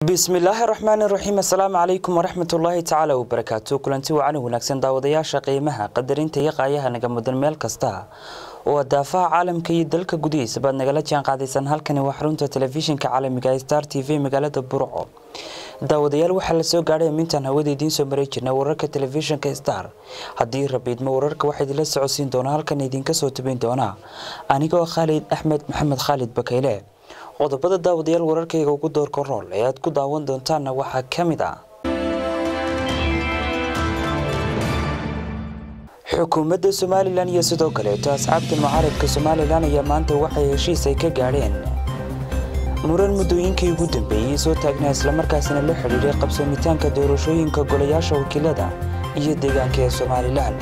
bismillaahi raxmaani raxiim assalaamu calaykum waraxmatullaahi tacaala wabarakaatu kulanti wacan wanaagsan daawadayaasha qiimaha qadarinta iyo qaayaha naga mudan meel kasta oo daafaha caalamka iyo dalka gudihiisa baad nagala jaan qaadaysaan halkani waa xarunta telefishinka caalamiga ee star t v magaalada burco daawadayaal waxaa la soo gaadhay amintaan hawada idiin soo maray jirna wararka telefishinka star haddii rabiidmo wararka waxaa idinla socodsiin doonaa halkan idinka soo tabayn doonaa anigoo khaalid axmed maxamed khaalid bakayle qodobada daawadayaal wararkayga ugu doorka rool ee aad ku daawan doontaanna waxaa ka mid ah xukuumadda somalilan iyo sidoo kaleeto asxaabta mucaaradka somalilan ayaa maanta waxay heshiis ay ka gaadheen muran muddooyinkii ugu dambeeyey soo taagnaa islamarkaasina la xidhiiray qabsoomitaanka doorashooyinka golayaasha wakiilada iyo deegaanka ee somalilan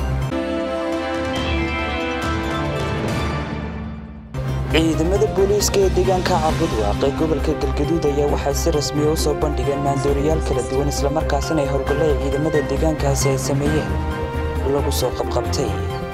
ciidamada booliiska ee deegaanka cabudwaaq ee gobolka galgaduud ayaa waxay si rasmiya u soo bandhigeen maandooriyaal kala duwan islamarkaasina ay howlgalla ay ciidamada deegaankaasi ay sameeyeen lagu soo qabqabtay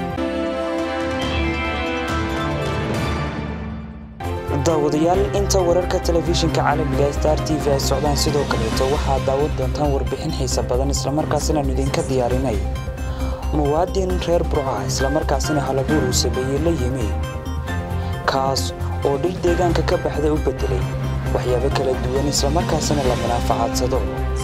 daawadayaal inta wararka telefishinka caalamiga star t v ay socdaan sidoo kaleeto waxaad daawan doontaan warbixin xiisa badan islamarkaasinaanu idinka diyaarinay muwaadin reer burca islamarkaasina halabuur uu sameeyey la yimi kaas oo dhir deegaanka ka baxda u beddelay waxyaabo kala duwan islamarkaasina la manaafacadsado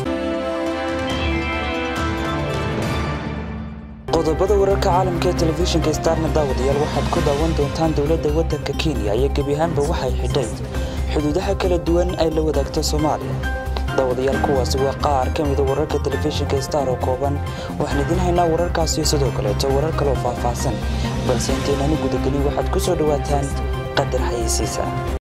qodobada wararka caalamka ee telefishinka starna daawadayaal waxaad ku daawan doontaan dowladda waddanka kenya iyo gebi ahaanba waxay xidhay xuduudaha kala duwan ay la wadaagto soomaaliya daawadayaal kuwaasi waa qaar ka mida wararka telefishinka star oo kooban waxaan idiin haynaa wararkaasiyo sidoo kaleeto warar kaloo faahfaahsan balse intaynanu gudagelin waxaad ku soo dhowaataan qadar xayeysiisa